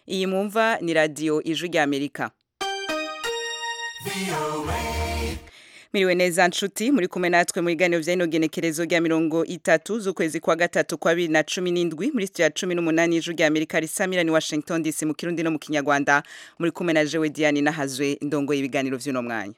iyi mwumva ni radiyo ijwi ry'amerika Miriwe neza nshuti muri kumwe natwe mu biganiro vya ino genekerezo rya mirongo itatu z'ukwezi kwa gatatu kwa bibiri na cumi n'indwi muri studio ya cumi n'umunani y'ijwi rya amerika risamira ni washington dc mu kirundi no mu kinyarwanda muri kumwe na jewe diane nahazwe ndongoye ibiganiro vy'uno mwanya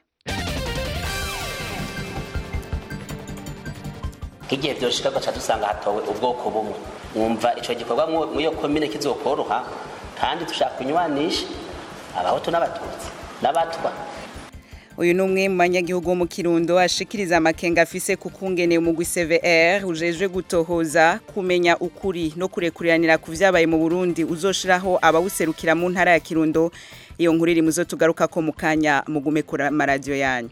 nk'igihe vyoshika gaca dusanga hatowe ubwoko bumwe wumva ico gikorwa mu iyo komine kizokoroha kandi dushaka kunywanisha abahutu n'abatutsi n'abatwa uyu ni umwe mu banyagihugu bo mu kirundo ashikiriza amakenga afise ku kungene umugwi CVR ujejwe gutohoza kumenya ukuri no kurekuriranira ku vyabaye mu Burundi uzoshiraho abawuserukira mu ntara ya Kirundo iyo nkuru iri muzo tugaruka ko mu kanya mugume ku maradiyo yanyu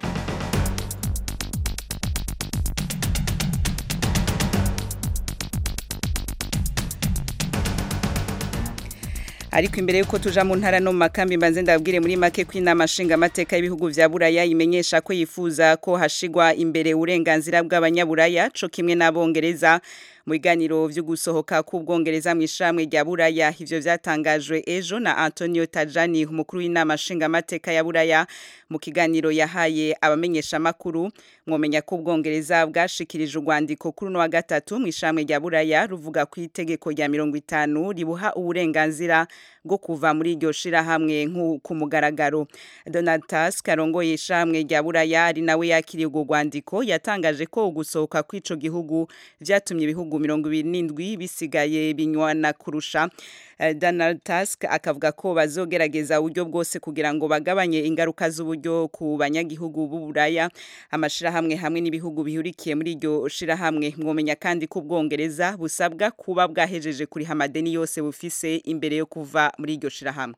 ariko imbere yuko tuja mu ntara no mu makambi mbanze ndabwire muri make ko inama nshingamateka y'ibihugu vya buraya imenyesha ko yifuza ko hashigwa imbere uburenganzira bw'abanyaburaya co kimwe n'abongereza mu biganiro vyo gusohoka k'ubwongereza mu ishamwe rya buraya ivyo vyatangajwe ejo na Antonio Tajani umukuru w'inama nshingamateka ya buraya mu kiganiro yahaye abamenyesha makuru mwomenya ko ubwongereza bwashikirije urwandiko kuri no wa gatatu mu ishamwe rya buraya ruvuga ku itegeko rya mirongo itanu ribuha uburenganzira bwo kuva muri iryo shirahamwe ku mugaragaro Donald Tusk arongoye ishamwe rya buraya ari nawe yakiriye urwo rwandiko yatangaje ko ugusohoka kw'ico gihugu vyatumye ibihugu mirongo ibiri n'indwi bisigaye binywana kurusha Donald Tusk akavuga ko bazogerageza uburyo bwose kugira ngo bagabanye ingaruka z'uburyo ku banyagihugu b'uburaya amashirahamwe hamwe n'ibihugu bihurikiye muri iryo shirahamwe mwomenya kandi ko ubwongereza busabwa kuba bwahejeje kuriha amadeni yose bufise imbere yo kuva muri iryo shirahamwe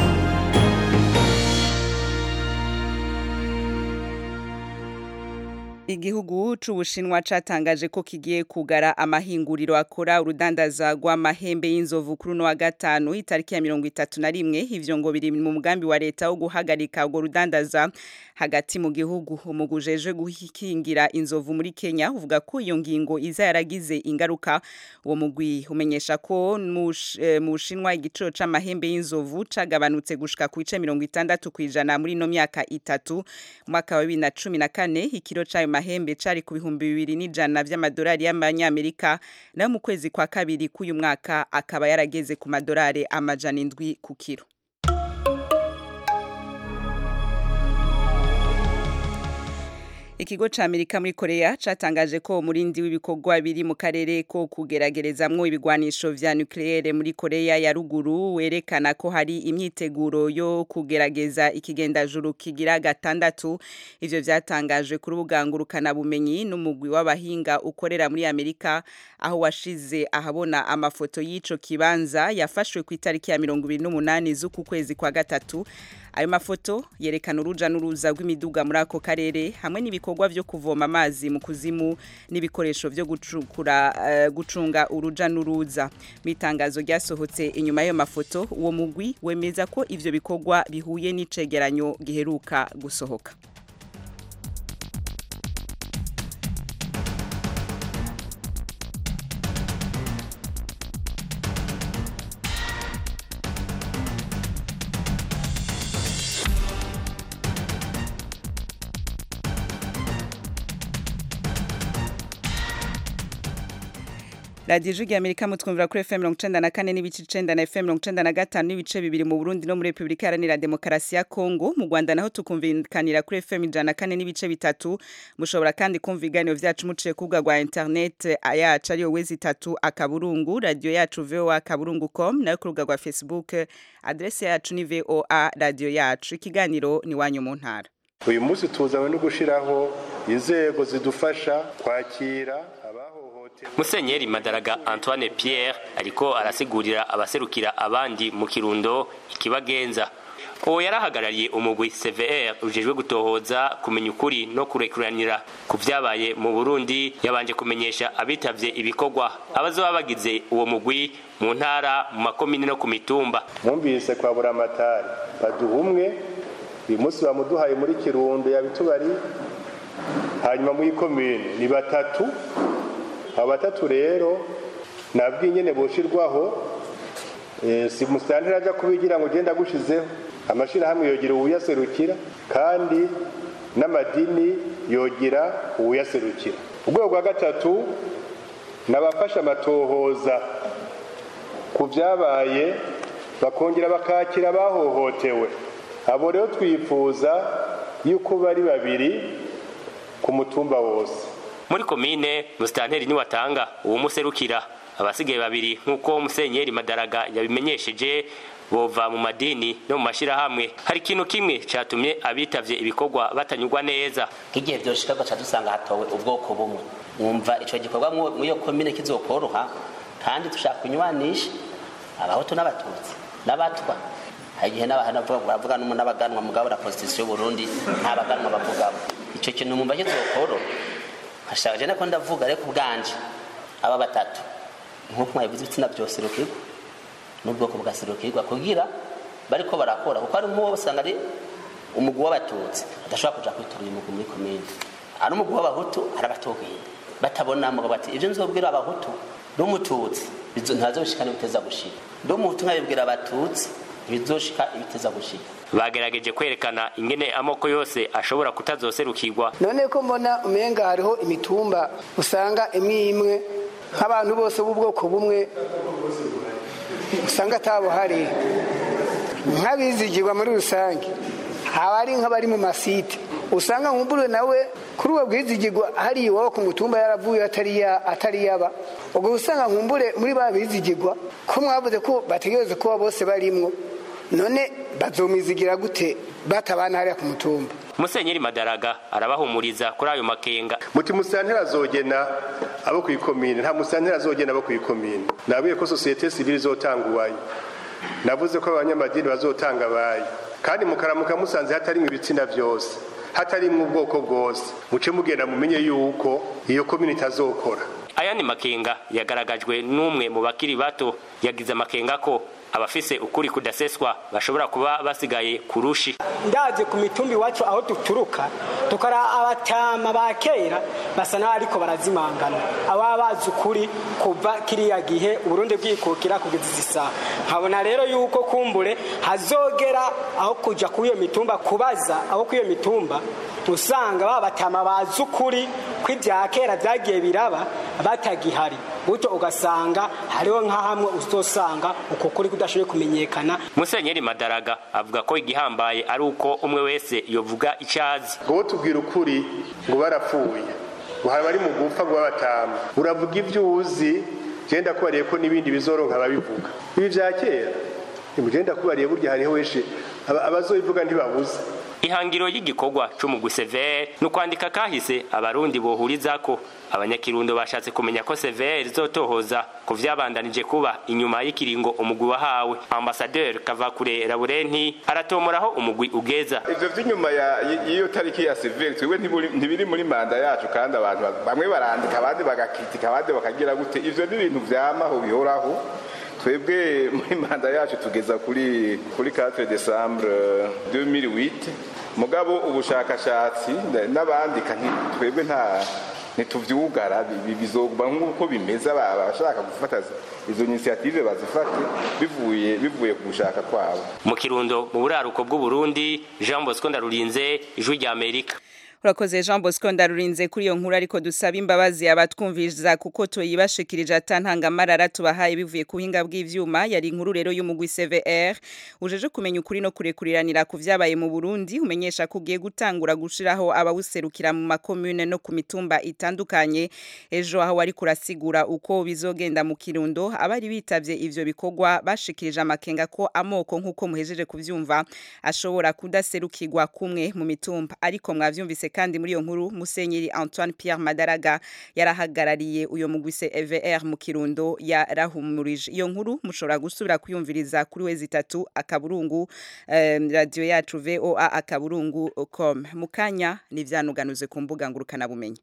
Igihugu c'Ubushinwa catangaje ko kigiye kugara amahinguriro akora urudandaza rw'amahembe y'inzovu kuri no wa gatanu itariki ya mirongo itatu na rimwe ivyo ngo biri mu mugambi wa leta wo guhagarika urwo rudandaza hagati mu gihugu umugujejwe gukingira inzovu muri Kenya uvuga ko iyo ngingo iza yaragize ingaruka uwo mugwi umenyesha ko mu Bushinwa igiciro c'amahembe y'inzovu cagabanutse gushika ku bice mirongo itandatu kwijana muri no myaka itatu mwaka wa bibiri na cumi na kane ikiro c'ayo mahembe cari ku bihumbi bibiri n'ijana vy'amadolari y'amanyamerika nayo mu kwezi kwa kabiri k'uyu mwaka akaba yarageze ku madolari amajana indwi ku kiro Ikigo ca Amerika muri Korea catangaje ko umurindi w'ibikorwa biri mu karere ko kugeragerezamwo ibigwanisho vya nucleaire muri Korea ya ruguru werekana ko hari imyiteguro yo kugerageza ikigendajuru kigira gatandatu ivyo vyatangajwe kuri ubugangurukana bumenyi n'umugwi w'abahinga ukorera muri Amerika aho washize ahabona amafoto y'ico kibanza yafashwe ku itariki ya 28 z'uku kwezi kwa gatatu ayo mafoto yerekana uruja n'uruza rw'imiduga muri ako karere hamwe n'ibikorwa vyo kuvoma amazi mu kuzimu n'ibikoresho vyo gucukura uh, gucunga uruja n'uruza mu itangazo ryasohotse inyuma y'ayo mafoto uwo mugwi wemeza ko ivyo bikorwa bihuye n'icegeranyo giheruka gusohoka radiyo ijwi rya amerika mutwumvira kuri fm mirongo icenda na kane n'ibice icenda na fm mirongo icenda na gatanu n'ibice bibiri mu burundi no muri repubulika iharanira demokarasi ya kongo mu rwanda naho tukumvikanira kuri fm ijana na kane n'ibice bitatu mushobora kandi kumva ibiganiro vyacu muciye ku rubuga rwa internet yacu ariyo wezi itatu akaburungu radiyo yacu voa akaburungu com nayo ku rubuga rwa facebook adrese yacu ni voa radiyo yacu ikiganiro ni wanyu mu ntara uyu munsi tuzanywe no gushyiraho inzego zidufasha kwakira abahohotewe musenyeri madaraga antoine pierre ariko arasigurira abaserukira abandi mu kirundo ikibagenza uwo yarahagarariye umugwi cvr ujejwe gutohoza kumenya ukuri no kurekuranira ku vyabaye mu burundi yabanje kumenyesha abitavye ibikorwa abazoba bagize uwo mugwi mu ntara mu makomini no ku mitumba mwumvise kwa buramatari baduha umwe uyu munsi bamuduhaye muri kirundo yabitubari hanyuma muri komine ni batatu abo batatu rero nabwo nyene boshirwaho Eh, si musitanteri ajya kubigira ngo ugende agushizeho amashyirahamwe yogira uwuyaserukira kandi n'amadini yogira uwuyaserukira urwego rwa gatatu ni abafasha amatohoza ku byabaye bakongera bakakira abahohotewe abo rero twifuza yuko bari babiri ku mutumba wose muri komine musitanteri niwatanga uwumuserukira abasigaye babiri nk'uko musenyeri madaraga yabimenyesheje bova mu madini no mu mashyirahamwe hari ikintu kimwe cyatumye abitavye ibikorwa batanyurwa neza nk'igihe byoshika gaca dusanga hatowe ubwoko bumwe mwumva ico gikorwa mu iyo komine kizokoroha kandi dushaka kunywanisha abahutu n'abatutsi n'abatwa hari igihe n'abahana baravuga n'abaganwa mugabo na constitution y'uburundi nta baganwa bavugamo ico kintu mwumva kizokoroha nkashaka je nako ndavuga ariko ubwanje aba batatu nk'uko mwabivuze ibitsina vyoserukirwa n'ubwoko bwaserukirwa kugira bariko barakora kuko ari nk'uwo usanga ari umugwi w'abatutsi adashobora kuja kwitura uyu mugwi muri komine ari umugwi w'abahutu arabatogenda batabona mugabo bati ivyo nzobwira abahutu n'umututsi bizo- ntazoshika n'ibiteza gushika n'umuhutu nkabibwira abatutsi bizoshika ibiteza gushika bagerageje kwerekana ingene amoko yose ashobora kutazoserukirwa none ko mbona umenga hariho imitumba usanga imwe imwe nk'abantu bose b'ubwoko bumwe usanga atabuhari nk'abizigirwa muri rusange haba ari nk'abari mu masite usanga nkumbure nawe kuri uwo bwizigirwa hari iwabo ku mutumba yaravuye atari ya- atari yaba ubwo usanga nkumbure muri ba bizigirwa ko mwavuze ko bategereza kuba bose barimwo none bazomizigira gute batabana hariya ku mutumba musenyeri madaraga arabahumuriza kuri ayo makenga muti musitanteri azogena abo ku ikomine nta musitanteri azogena abo ku ikomine nabwiye ko sosiyete sivile izotanga uwayo navuze ko abanyamadini bazotanga abayo kandi mukaramuka musanze hatarimwo ibitsina byose hatarimwo ubwoko bwose muce mugenda mumenye yuko iyo komine itazokora ayandi makenga yagaragajwe n'umwe mu bakiri bato yagize amakenga ko abafise ukuri kudaseswa bashobora kuba basigaye ku rushi ndaje ku mitumba iwacu aho duturuka tukara abatama ba kera basa n'aho ariko barazimangana ababa bazi ukuri kuva kiriya gihe uburundi bwikukira kugeza izi saha nkabona rero yuko kumbure hazogera aho kuja kuri iyo mitumba kubaza aho kuri iyo mitumba usanga ba batama bazi ukuri ko ibya kera byagiye biraba batagihari gutyo ugasanga hariho nka hamwe uzosanga uko kuri kudashoboye kumenyekana musenyeri madaraga avuga ko igihambaye ari uko umwe wese yovuga icyo azi ngo tubwira ukuri ngo barapfuye ngo hari abari mu gupfa ngo babatama uravuga ibyo uzi genda kubariye ko n'ibindi bizoronka ababivuga ibi bya kera genda kubariye burya hariho weshe aba- abazobivuga ntibabuze ihangiro y'igikorwa c'umugwi severe ni ukwandika kahise abarundi bohurizako abanyakirundo bashatse kumenya ko severe izotohoza ku vyabandanije kuba inyuma y'ikiringo umugwi wahawe ambasaderi kavakure laburenti aratomoraho umugwi ugeza ivyo vy'inyuma ya- y'iyo tariki ya sivili twebwe ntiburi- ntibiri muri manda yacu kandi abantu ba- bamwe barandika abandi bagakitika abandi bakagira gute ivyo ni ibintu vyamaho bihoraho twebwe muri manda yacu tugeza kuri kuri 4 decembre 2008 mugabo ubushakashatsi na- n'abandika nti- twebwe nta ntituvyugara bi- bi- bizoguma nk'uko bimeze aba- abashaka gufata izo initiative bazifate bivuye bivuye ku gushaka kwabo mu kirundo mu buraruko bw'uburundi jean bosco ndarurinze ijwi rya amerika urakoze jean bosco ndarurinze kuri iyo nkuru ariko dusaba imbabazi abatwumviriza kuko tuyibashikirije atantangamarara tubahaye bivuye ku buhinga bw'ivyuma yari inkuru rero y'umugwi cvr ujeje kumenya ukuri no kurekuriranira ku vyabaye mu burundi umenyesha ko ugiye gutangura gushiraho abawuserukira mu makomune no ku mitumba itandukanye ejo aho wari kurasigura uko bizogenda mu kirundo abari bitavye ivyo bikorwa bashikirije amakenga ko amoko nk'uko muhejeje kuvyumva ashobora kudaserukirwa kumwe mu mitumba ariko mwavyumvise kandi muri iyo nkuru musenyeri Antoine Pierre Madaraga yarahagarariye uyo mugwise EVR mu kirundo yarahumurije iyo nkuru mushobora gusubira kuyumviriza kuri wezi itatu akaburungu eh, radio yacu VOA akaburungu com mukanya nivyanuganuze ku mbuga ngurukana bumenyi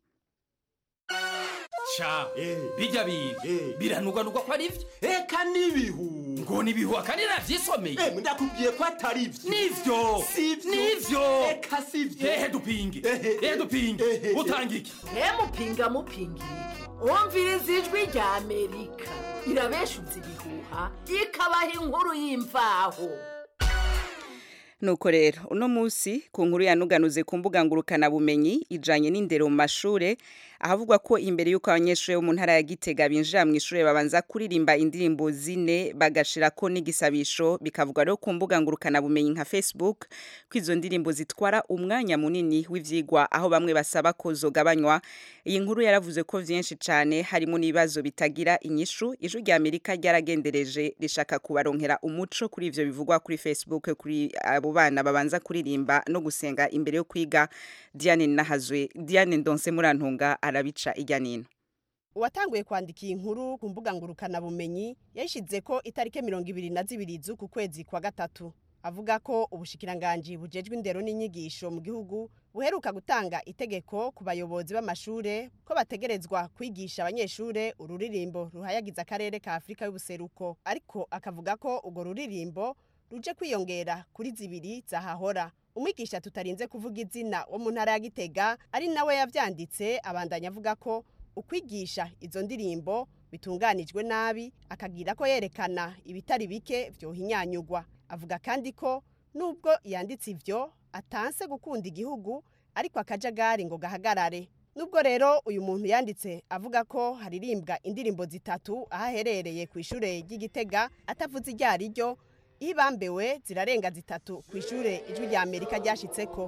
sha bijya biga biranuganurwa ko ari byo eka n'ibihu ngo nibihu akandi navyisomeye Eh, ndakubwiye ko atari byo nivyo Sivyo. nivyo eka sivyo ehe dupinge Ehe. ehe dupinge Ehe. utanga iki mupinga mupinga iki umviriza ijwi rya amerika irabeshuza ibihuha ikabaha inkuru y'imvaho nuko rero uno munsi ku nkuru yanuganuze ku mbuga ngurukana bumenyi ijanye n'indero mu mashure ahavugwa ko imbere y'uko abanyeshuri bo mu ntara ya Gitega binjira mu ishure babanza kuririmba indirimbo zine bagashirako n'igisabisho bikavugwa rero ku mbuga ngurukana bumenyi nka Facebook ko izo ndirimbo zitwara umwanya munini w'ivyigwa aho bamwe basaba ko zogabanywa iyi nkuru yaravuze ko vyinshi cane harimo n'ibibazo bitagira inyishu ijwi rya Amerika ryaragendereje rishaka kubaronkera umuco kuri ivyo bivugwa kuri Facebook kuri abo bana babanza kuririmba no gusenga imbere yo kwiga Diane Nahazwe Diane Ndonse Murantunga arabica ijya nino uwatanguye kwandika iyi nkuru ku mbuga ngurukana bumenyi yayishize ko itariki mirongo ibiri na zibiri z'uku kwezi kwa gatatu avuga ko ubushikiranganji bujejwe indero n'inyigisho mu gihugu buheruka gutanga itegeko ku bayobozi b'amashure ko bategerezwa kwigisha abanyeshure ururirimbo ruhayagiza akarere ka afurika y'ubuseruko ariko akavuga ko urwo ruririmbo ruje kwiyongera kuri zibiri zahahora umwigisha tutarinze kuvuga izina wo mu ntara ya gitega ari nawe yavyanditse abandanya avuga ko ukwigisha izo ndirimbo bitunganijwe nabi akagira ko yerekana ibitari bike vyohinyanyugwa avuga kandi ko nubwo yanditse ivyo atanse gukunda igihugu ariko akajagari ngo gahagarare nubwo rero uyu muntu yanditse avuga ko haririmbwa indirimbo zitatu aho aherereye ku ishure ry'igitega atavuze iryo ari ryo ibambewe zirarenga zitatu ku ishure ijwi rya amerika ryashitseko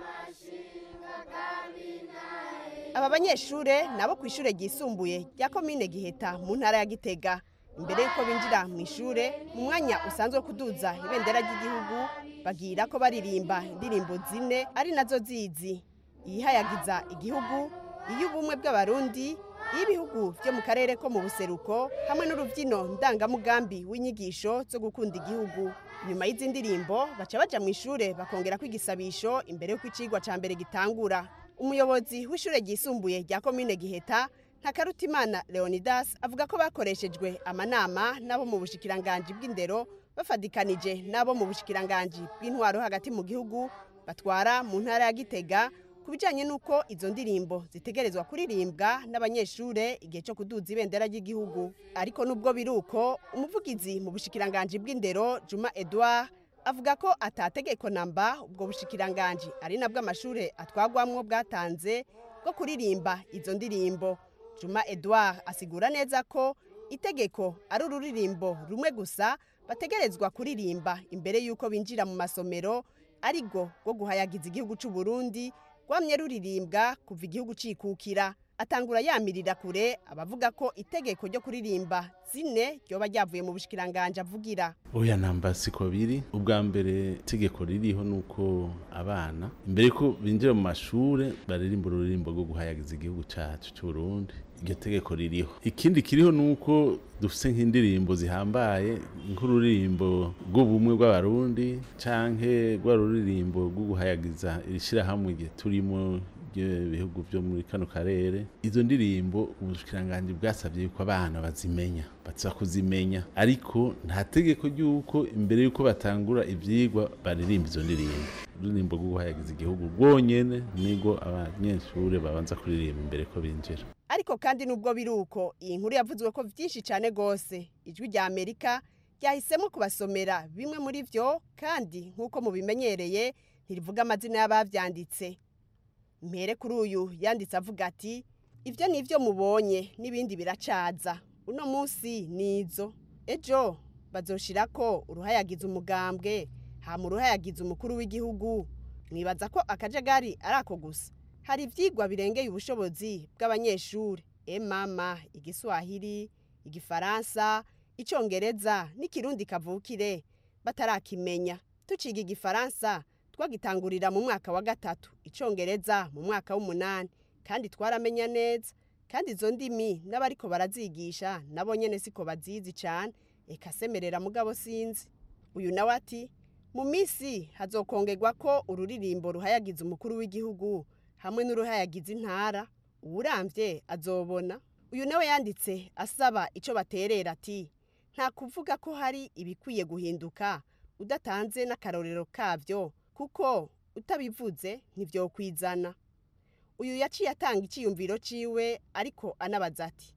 aba banyeshure nabo ku ishure ryisumbuye rya komine giheta mu ntara ya gitega imbere y'uko binjira mu ishure mu mwanya usanzwe wo kuduza ibendera ry'igihugu bagira ko baririmba indirimbo zine ari nazo zizi iyihayagiza igihugu iy'ubumwe bw'abarundi y'ibihugu byo mu karere ko mu buseruko hamwe n'urubyino ndangamugambi w'inyigisho zo gukunda igihugu nyuma y'izi ndirimbo baca baja mu ishure bakongera kwigisabisho imbere y'uko icigwa ca mbere gitangura umuyobozi w'ishure ryisumbuye rya komine giheta ntakarutimana leonidas avuga ko bakoreshejwe amanama n'abo mu bushikiranganji bw'indero bafadikanije n'abo mu bushikiranganji bw'intwaro hagati mu gihugu batwara mu ntara ya gitega ku bijyanye n'uko izo ndirimbo zitegerezwa kuririmbwa n'abanyeshure igihe cyo kuduza ibendera ry'igihugu ariko nubwo biri uko umuvugizi mu bushikiranganji bw'indero juma edouard avuga ko atategeko namba ubwo bushikiranganji ari nabwo amashure atwagwamwo bwatanze bwo kuririmba izo ndirimbo juma edouard asigura neza ko itegeko ari ururirimbo rumwe gusa bategerezwa kuririmba imbere y'uko binjira mu masomero arigo rwo guhayagiza igihugu cy'u Burundi rwamye ruririmbwa kuva igihugu cikukira atangura yamirira kure abavuga ko itegeko ryo kuririmba zine ryoba ryavuye mu bushikiranganje avugira oya namba siko biri ubwa mbere itegeko ririho nuko abana imbere ko binjira mu mashure baririmba ururirimbo rwo guhayagiza igihugu cacu cy'u Burundi iryo tegeko ririho ikindi kiriho nuko dufise nk'indirimbo zihambaye nk'ururirimbo rw'ubumwe bw'abarundi canke rwa ruririmbo rwo guhayagiza irishirahamwe igihe turimo ibihugu byo muri kano karere izo ndirimbo ubushikiranganje bwasabye yuko abana bazimenya baza kuzimenya ariko nta tegeko ry'uko imbere y'uko batangura ivyigwa baririmba izo ndirimbo ururirimbo rwo guhayagiza igihugu rwonyene nibwo abanyeshure babanza kuririmba imbere ko binjira ariko kandi nubwo biri uko iyi nkuru yavuzwe ko vyinshi cane gose ijwi rya amerika ryahisemo kubasomera bimwe muri vyo kandi nk'uko mubimenyereye ntirivuga amazina y'abavyanditse mpere kuri uyu yanditse avuga ati ibyo ni ibyo mubonye n'ibindi biracaza uno munsi ni izo ejo bazoshira ko uruhayagiza umugambwe hama uruhayagiza umukuru w'igihugu mwibaza ko akajagari ari ako gusa hari ibyigwa birengeye ubushobozi bw'abanyeshuri emama igiswahili igifaransa icyongereza n'ikirundi kavukire batarakimenya tuciga igifaransa twagitangurira mu mwaka wa gatatu icongereza mu mwaka w'umunani kandi twaramenya neza kandi izo ndimi n'abariko barazigisha nabo nyene siko bazizi cane eka semerera mugabo sinzi uyu nawe ati mu minsi hazokongerwa ko ururirimbo ruhayagiza umukuru w'igihugu hamwe n'uruhayagiza intara uwuramvye azobona uyu nawe yanditse asaba ico baterera ati nta kuvuga ko hari ibikwiye guhinduka udatanze n'akarorero kavyo kuko utabivuze ntibyokwizana uyu yaciye atanga icyiyumviro ciwe ariko anabaza ati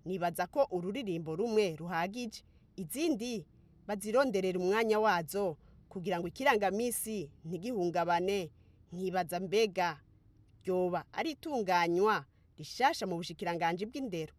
nibaza ko ururirimbo rumwe ruhagije izindi bazironderera umwanya wazo kugira ngo ikirangamisi ntigihungabane nkibaza mbega ryoba ari itunganywa rishasha mu bushikiranganje bw'indero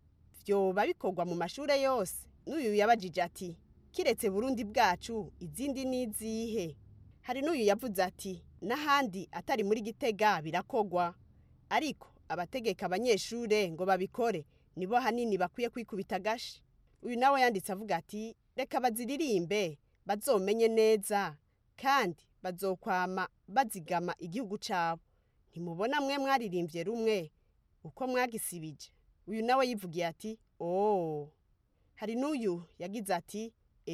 vyoba bikorwa mu mashure yose n'uyu yabajije ati kiretse burundi bwacu izindi n'izihe hari n'uyu yavuze ati n'ahandi atari muri gitega birakogwa ariko abategeka abanyeshure ngo babikore nibo hanini bakwiye kwikubita agashi uyu nawe yanditse avuga ati reka baziririmbe bazomenye neza kandi bazokwama bazigama igihugu cabo ntimubona mwe mwaririmbye rumwe uko mwagisibije uyu nawe yivugiye ati oh hari n'uyu yagize ati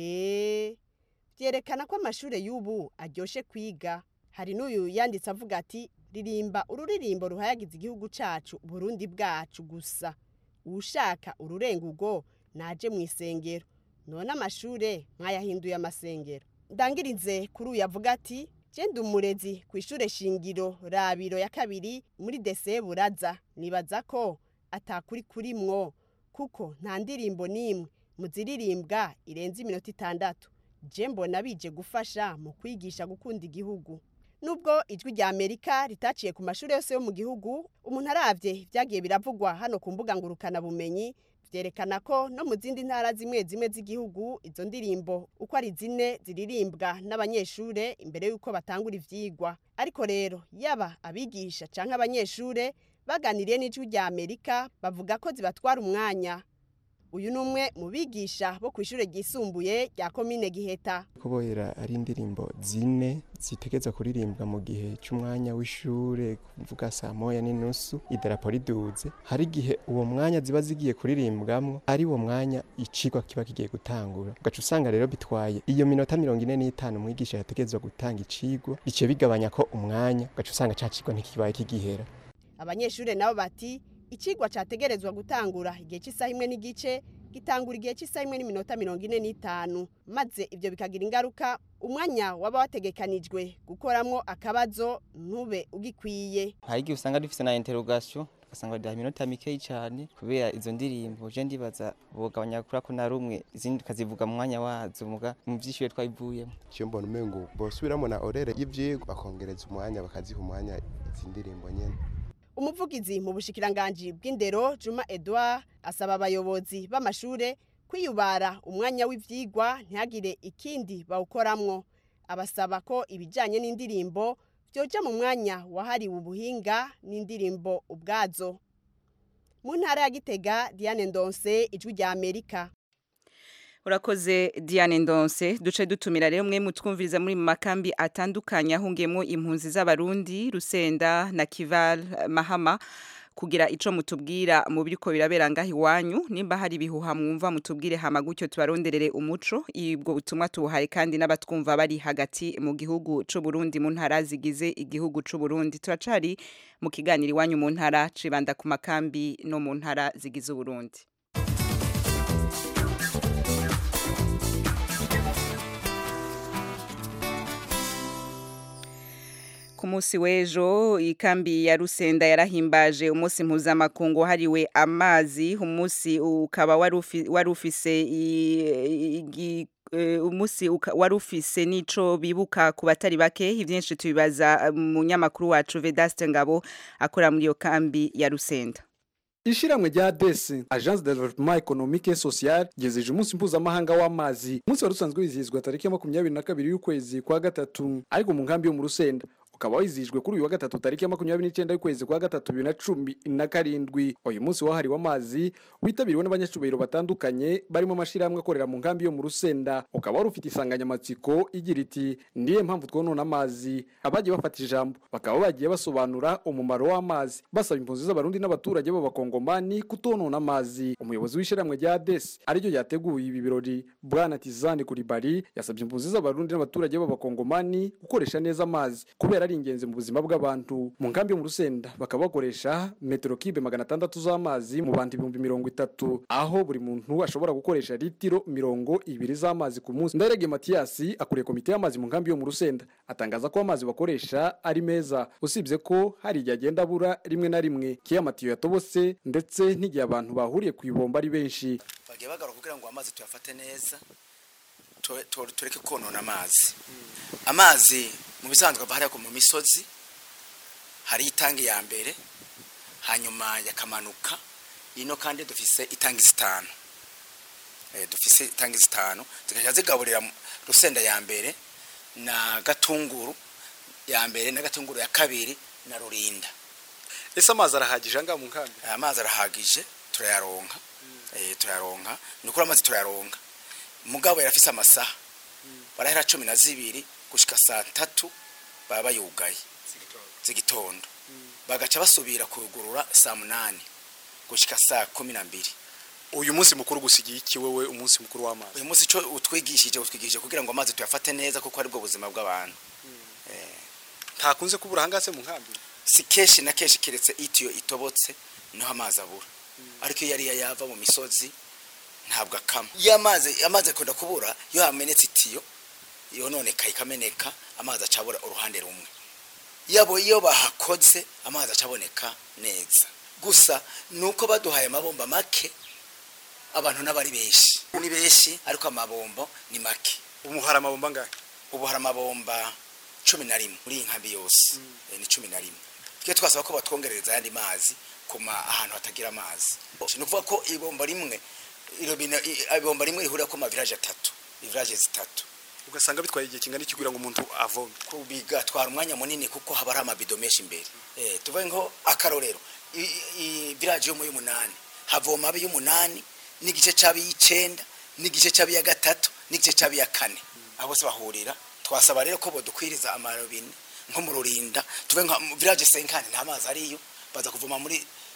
eee byerekana ko amashure y'ubu aryoshe kwiga hari n'uyu yanditse avuga ati ririmba ururirimbo ruhayagiza igihugu cacu burundi bwacu gusa uwushaka ururenga urwo naje mu isengero none amashure mwayahinduye amasengero ndangirize kuri uyu avuga ati genda umurezi ku ishure shingiro rabiro ya kabiri muri dese buraza nibaza ko atakuri kurimwo kuko nta ndirimbo n'imwe mu ziririmbwa irenze iminota itandatu je mbona bije gufasha mu kwigisha gukunda igihugu nubwo ijwi rya amerika ritaciye ku mashuri yose yo mu gihugu umuntu aravye vyagiye biravugwa hano ku mbuga ngurukana bumenyi vyerekana ko no mu zindi ntara zimwe zimwe z'igihugu izo ndirimbo uko ari zine ziririmbwa n'abanyeshure imbere y'uko batangura ivyigwa ariko rero yaba abigisha canke abanyeshure baganiriye n'ijwi rya amerika bavuga ko zibatwara umwanya uyu ni umwe mu bigisha bo ku ishure ryisumbuye rya komine giheta kubohera ari indirimbo zine zitegeza kuririmbwa mu gihe cy'umwanya w'ishure kuvuga saa moya n'inusu idarapo riduze hari igihe uwo mwanya ziba zigiye kuririmbwamwo ari wo mwanya icigwa kiba kigiye gutangura ugaca usanga rero bitwaye iyo minota mirongo ine n'itanu umwigisha yategezwa gutanga icigwa biciye bigabanya ko umwanya ugaca usanga ca cigwa ntikibaye kigihera abanyeshure nabo bati icigwa categerezwa gutangura igihe cy'isaha imwe n'igice gitangura igihe cy'isaha imwe n'iminota mirongo ine n'itanu maze ibyo bikagira ingaruka umwanya waba wategekanijwe gukoramwo akabazo ntube ugikwiye hari igihe usanga dufise na interrogation ugasanga duha iminota mikeyi cyane kubera izo ndirimbo je ndibaza bogabanya kuri ko na rumwe izindi tukazivuga mu mwanya wazo muga mu vyishure twabivuyemo cyo mbona umengo bosubiramo na orere y'ivyigwa bakongereza umwanya bakaziha umwanya izi ndirimbo nyene umuvugizi mu bushikiranganji bw'indero juma edouard asaba abayobozi b'amashure kwiyubara umwanya w'ivyigwa ntihagire ikindi bawukoramwo abasaba ko ibijanye n'indirimbo vyoja mu mwanya wahariwe ubuhinga n'indirimbo ubwazo mu ntara ya gitega diane ndonse ijwi rya amerika urakoze diane ndonse duce dutumira rero mwe mutwumviriza muri mu makambi atandukanye ahungiyemo impunzi z'abarundi rusenda na kival mahama kugira ico mutubwira mu biriko birabera ngaho iwanyu nimba hari ibihuha mwumva mutubwire hama gutyo tubaronderere umuco ibwo butumwa tubuhaye kandi n'abatwumva bari hagati mu gihugu c'u Burundi mu ntara zigize igihugu c'u Burundi turacari mu kiganiro iwanyu mu ntara cibanda ku makambi no mu ntara zigize Uburundi ku munsi w'ejo ikambi ya rusenda yarahimbaje umunsi mpuzamakungu hariwe amazi umunsi ukaba wari ufise umunsi wari ufise n'ico bibuka ku batari bake ibyinshi tubibaza mu nyamakuru wacu vedaste ngabo akora muri iyo kambi ya rusenda ishiramwe rya desi agence de développement économique et social ryezeje umunsi mpuzamahanga w'amazi umunsi wari usanzwe wizihizwa tariki ya makumyabiri na kabiri y'ukwezi kwa gatatu ariko mu nkambi yo mu rusenda ukaba wizihijwe kuri uyu wa gatatu tariki ya makumyabiri n'icyenda y'ukwezi kwa gatatu bibiri na cumi na karindwi uyu munsi wahariwe amazi witabiriwe n'abanyacubahiro batandukanye barimo amashyirahamwe akorera mu nkambi yo mu rusenda ukaba wari ufite insanganyamatsiko igira iti niyo mpamvu twonona amazi abagiye bafata ijambo bakaba bagiye basobanura umumaro w'amazi basaba impunzi z'abarundi n'abaturage b'abakongomani kutonona amazi umuyobozi w'ishyirahamwe rya desi ariryo yateguye ibi birori bwana tizani kuribari yasabye impunzi z'abarundi n'abaturage b'abakongomani gukoresha neza amazi kubera ari ari ingenzi mu buzima bw'abantu mu nkambi yo mu rusenda bakaba bakoresha metero kibe magana atandatu z'amazi mu bantu ibihumbi mirongo itatu aho buri muntu ashobora gukoresha litiro mirongo ibiri z'amazi ku munsi ndarege matiyasi akuriye komite y'amazi mu nkambi yo mu rusenda atangaza ko amazi bakoresha ari meza usibye ko hari igihe agenda abura rimwe na rimwe kiyo amatiyo yatobotse ndetse n'igihe abantu bahuriye ku ibomba ari benshi bagiye bagaruka kugira ngo amazi tuyafate neza tu- tu- tureke konona amazi amazi mu bisanzwe ava hariya mu misozi hari itangi ya mbere hanyuma yakamanuka ino kandi dufise itangi zitanu eh, dufise itangi zitanu zikajya zigaburira mu- rusenda ya mbere na gatunguru ya mbere na gatunguru ya kabiri na rurinda ese amazi arahagije angaha mu nkambi aya mazi arahagije turayaronka eh, turayaronka ni ukuri amazi turayaronka mugabo yarafise amasaha barahera cumi na zibiri gushika saa tatu baba bayugaye z'igitondo bagaca basubira kugurura saa munani gushika saa kumi na mbiri uyu munsi mukuru gusigiye iki wewe umunsi mukuru w'amazi uyu munsi ico utwigishije utwigishije kugira ngo amazi tuyafate neza kuko aribwo buzima bw'abantu ntakunze kubura ahangaha se mu nkambi si kenshi na kenshi keretse itiyo itobotse niho amazi abura ariko iyo ariyo yava mu misozi ntabwo akama iyo amazi amazi akunda kubura iyo hamenetse itiyo yononeka ikameneka amazi acabura uruhande rumwe yabo iyo bahakoze amazi acaboneka neza gusa nuko baduhaye amabomba make abantu n'abari benshi ni benshi ariko amabombo ni make ubu hari amabomba angahe ubu hari amabomba cumi na rimwe muri iyi nkambi yose Eh, ni cumi na rimwe twe twasaba ko batwongerereza ayandi mazi kuma ahantu hatagira amazi ni ukuvuga ko ibomba rimwe irobine i- ibomba rimwe rihurira ko amavilaje atatu ivilaje zitatu ugasanga bitwaye igihe kingana iki kugira ngo umuntu avome bigatwara umwanya munini kuko haba hari amabido menshi imbere eh tuvuge nko akarorero i- i- i village yo mu y'umunani havoma abi y'umunani n'igice c'abi y'icenda n'igice c'abi ya gatatu n'igice c'abi ya kane abo bose bahurira twasaba rero ko bodukwiriza amarobine nko mu rurinda tuvuge nka mu village senkani nta mazi ariyo baza kuvoma muri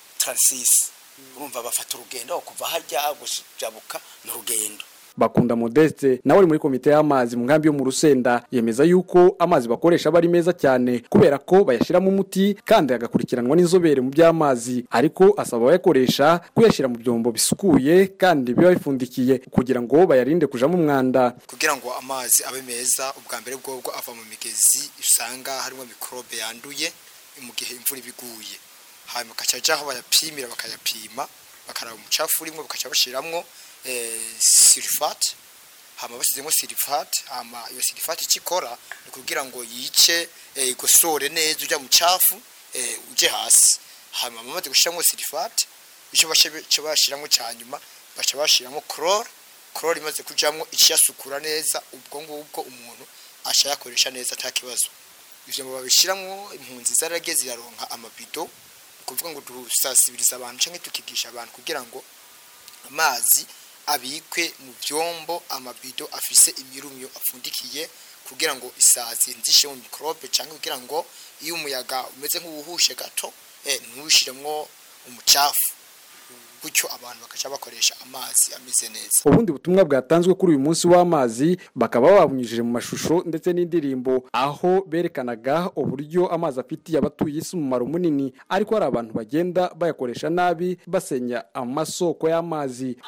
36 urumva bafata urugendo kuva harya gujabuka n'urugendo bakunda modeste nawe ari muri komite y'amazi mu nkambi yo mu rusenda yemeza yuko amazi bakoresha aba ari meza cyane kubera ko bayashyiramo umuti kandi agakurikiranwa n'inzobere mu by'amazi ariko asaba abayakoresha kuyashyira mu byombo bisukuye kandi biba bifundikiye kugira ngo bayarinde kujamo umwanda kugira ngo amazi abe meza ubwa mbere bwobwo ava mu migezi usanga harimo mikorobe yanduye mu gihe imvura iba iguye hanyuma bakaca aho bayapimira bakayapima bakaraba umucafu urimo bakaca bashyiramo sirifate hama bashyizemo sirifate hama iyo sirifate icyo ikora ni kugira ngo yice eh, igosore neza ujya mu cafu eh, uje hasi hama bamaze gushyiramo sirifate icyo bashe- icyo bashyiramo cya nyuma baca bashyiramo korora korora imaze kujyamo ikiyasukura neza ubwo ngubwo umuntu ashayakoresha neza nta kibazo ivyo ngo babishyiramo impunzi zarage ziraronka amabido ni kuvuga ngo dusasibiriza abantu cyangwa tukigisha abantu kugira ngo amazi abikwe mu byombo amabido afise imirumyo apfundikiye kugira ngo isazi nzishe mu mikorobe cyangwa kugira ngo iyo umuyaga umeze nk'uwuhushe gato eh, ntuwushyiremo umucafu gutyo abantu bakaca bakoresha amazi ameze neza ubundi butumwa bwatanzwe kuri uyu munsi w'amazi bakaba babunyujije mu mashusho ndetse n'indirimbo aho berekanaga uburyo amazi afitiye abatuye isi umumaro munini ariko hari abantu bagenda bayakoresha nabi basenya amasoko y'amazi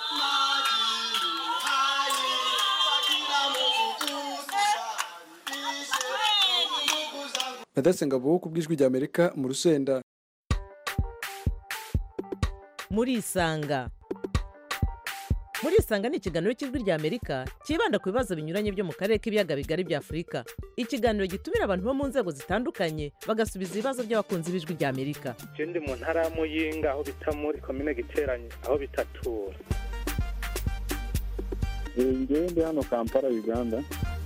Ngabo ku bw'ijwi ry'Amerika mu rusenda murisanga murisanga ni ikiganiro cy'ijwi ry'amerika cyibanda ku bibazo binyuranye byo mu karere k'ibiyaga bigari bya afurika ikiganiro gitumira abantu bo mu nzego zitandukanye bagasubiza ibibazo by'abakunzi b'ijwi ry'amerika je ndi mu ntara ya muyinga aho bita muri komine giteranye aho bitatura ngewe ndi hano kampala uganda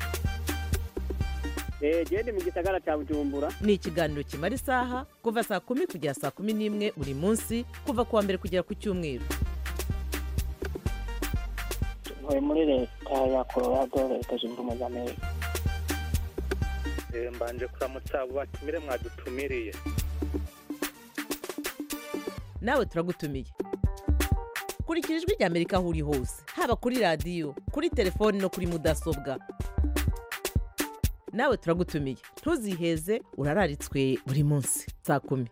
genda mu gisagara cya bujumbura ni ikiganiro kimara isaha kuva saa kumi kugera saa kumi n'imwe buri munsi kuva ku wa mbere kugera ku cyumweru ntuye muri leta ya colorado leta zunze ubumwe za amerika Eh, mbanje kuramutsa abo batumire mwadutumiriye nawe turagutumiye kurikira ijwi ry'amerika aho uri hose haba kuri radiyo kuri telefoni no kuri mudasobwa nawe turagutumiye ntuziheze urararitswe buri munsi saa kumi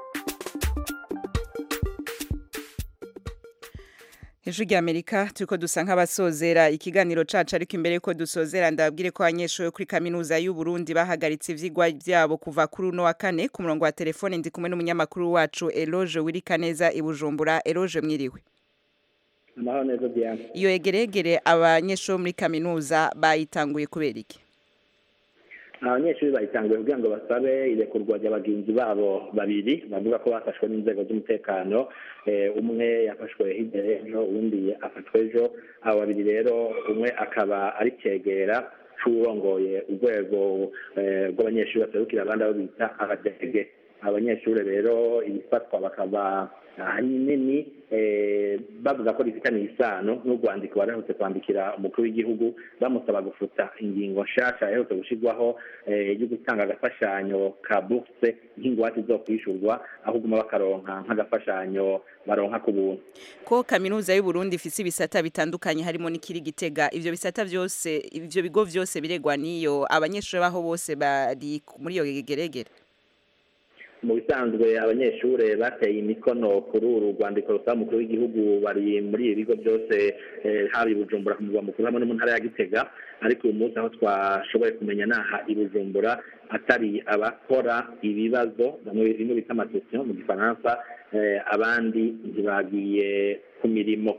Ijwi rya Amerika turiko dusa nk'abasozera ikiganiro cacu ariko imbere yuko dusozera ndababwire ko abanyeshuri kuri kaminuza y'u Burundi bahagaritse ivyigwa vyabo kuva kuri uno wa kane ku murongo wa telefone ndi kumwe n'umunyamakuru wacu Eloge Wirikaneza i Bujumbura Eloge mwiriwe amahoro neza Diane iyo egeregere abanyeshuri muri kaminuza bayitanguye kubera iki abanyeshuri bayitanguye kugira ngo basabe irekurwa rya bagenzi babo babiri bavuga ko bafashwe n'inzego z'umutekano eh, umwe yafashwe hirya y'ejo uwundi afatwa ejo abo babiri rero umwe akaba ari cegera c'uwurongoye urwego eh, rw'abanyeshuri baserukira abandi abo bita abadege abanyeshuri rero ibifatwa bakaba ahanini eh, bavuga ko rifitaniye isano n'urwandiko baraherutse kwandikira umukuru w'igihugu bamusaba gufuta ingingo nshasha yaherutse gushyirwaho eh, yo gutanga agafashanyo ka bourse nk'ingwate zo kwishurwa aho uguma bakaronka nk'agafashanyo baronka ku buntu ko kaminuza y'u Burundi ifise ibisata bitandukanye harimo n'ikiri gitega ivyo bisata vyose ivyo bigo vyose biregwa niyo abanyeshuri baho bose bari muri iyo geregere mu bisanzwe abanyeshuri bateye imikono kuri uru rwandiko rusaba umukuru w'igihugu bari muri ibi bigo byose eh, haba i bujumbura ku murwa mukuru hamwe no mu ntara ya gitega ariko uyu munsi aho twashoboye kumenya naha i bujumbura atari abakora ibibazo bamwe bimwe bita amasesiyo mu gifaransa eh, abandi ntibagiye ku mirimo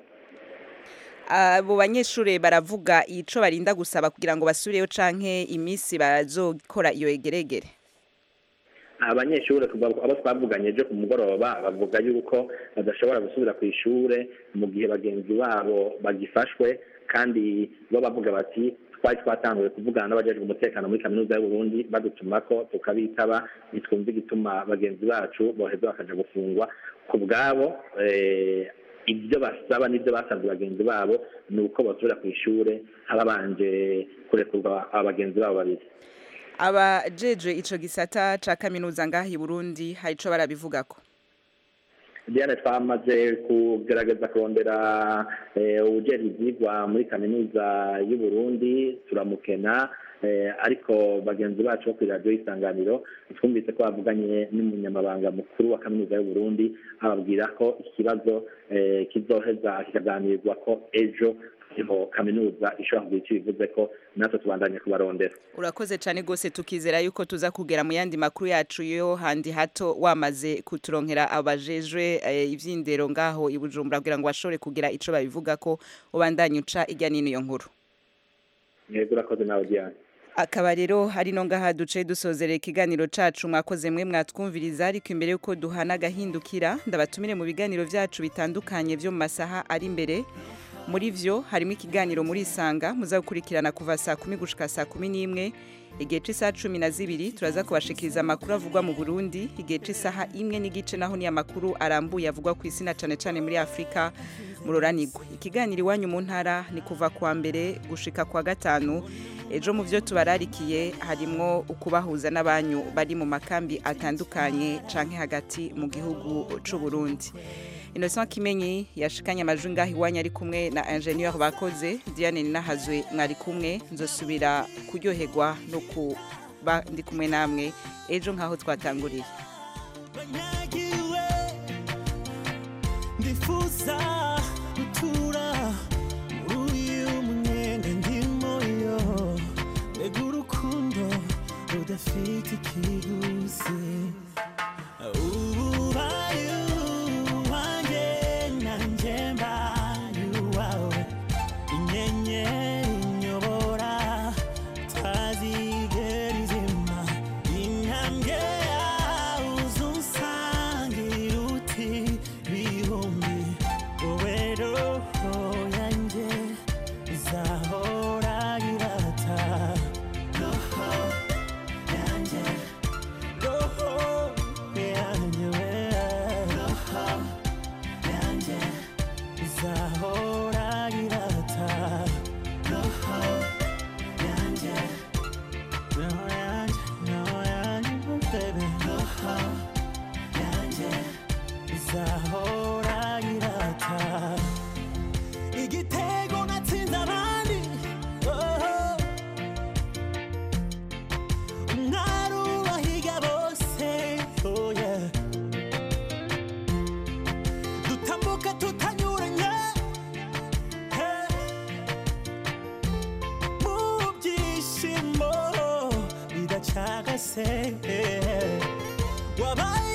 abo banyeshuri baravuga ico barinda gusaba kugira ngo basubireyo canke imisi bazokora iyo egeregere abanyeshuri abo twavuganye ejo ku mugoroba bavuga yuko badashobora gusubira ku ishure mu gihe bagenzi babo bagifashwe kandi bo bavuga bati twari twatanguye kuvugana n'abajejwe umutekano muri kaminuza y'u Burundi badutumako tukabitaba ntitwumva igituma bagenzi bacu boheza bakaja gufungwa ku bwabo eh, ibyo basaba n'ibyo basabye bagenzi babo ni uko basubira ku ishure hababanje kurekurwa abagenzi babo babiri abajeje ico gisata ca kaminuza ngaha i Burundi hari ico barabivugako Diane twamaze kugerageza kurondera eh, ubujejwe ivyigwa muri kaminuza y'u Burundi turamukena eh, ariko bagenzi bacu bo kuri radiyo y'isanganiro twumvise ko bavuganye n'umunyamabanga mukuru wa kaminuza y'u Burundi ababwira ko ikibazo eh, kizoheza kikaganirwa ko ejo niho kaminuza ishobora kugira icyo bivuze ko natwe tubandanye kubarondera urakoze cyane rwose tukizera yuko tuza kugera mu yandi makuru yacu yo handi hato wamaze kuturonkera abajejwe eh, ivyindero ngaho i Bujumbura kugira ngo bashobore kugira ico babivuga ko ubandanye uca ijya nino iyo nkuru yego urakoze nawe Diane akaba rero hari no ngaha duce dusozerera ikiganiro cacu mwakoze mwe mwatwumviriza ariko imbere yuko duhana agahindukira ndabatumire mu biganiro vyacu bitandukanye vyo mu masaha ari imbere muri vyo harimo ikiganiro muri isanga muza gukurikirana kuva saa kumi gushika saa kumi n'imwe igihe c'isaha cumi na zibiri turaza kubashikiriza amakuru avugwa mu burundi igihe c'isaha imwe n'igice naho ni amakuru arambuye avugwa ku isi na cane cane muri afurika muroranigwe ikiganiro iwanyu mu ntara ni kuva kuwa mbere gushika kwa gatanu ejo mu byo tubararikiye harimwo ukubahuza n'abanyu bari mu makambi atandukanye canke hagati mu gihugu c'u Burundi Innocent Kimenyi yashikanye amajwi ngaho iwanyu ari kumwe na ingenieur bakoze Diane Ninahazwe mwari kumwe nzosubira kuryoherwa no kuba ndi kumwe namwe ejo nkaho twatanguriye ndifuza gutura muri uyu mwenge ndimo yo mbega urukundo rudafite ikiguzi ubaye uwanjye nanjye mbaye uwawe inyenyeri inyobora tazigera izima intambwe yawe uzunsangira uti bihumbi wowe roho yanjye izahora irata roho yanjye roho yanjye twese wabaye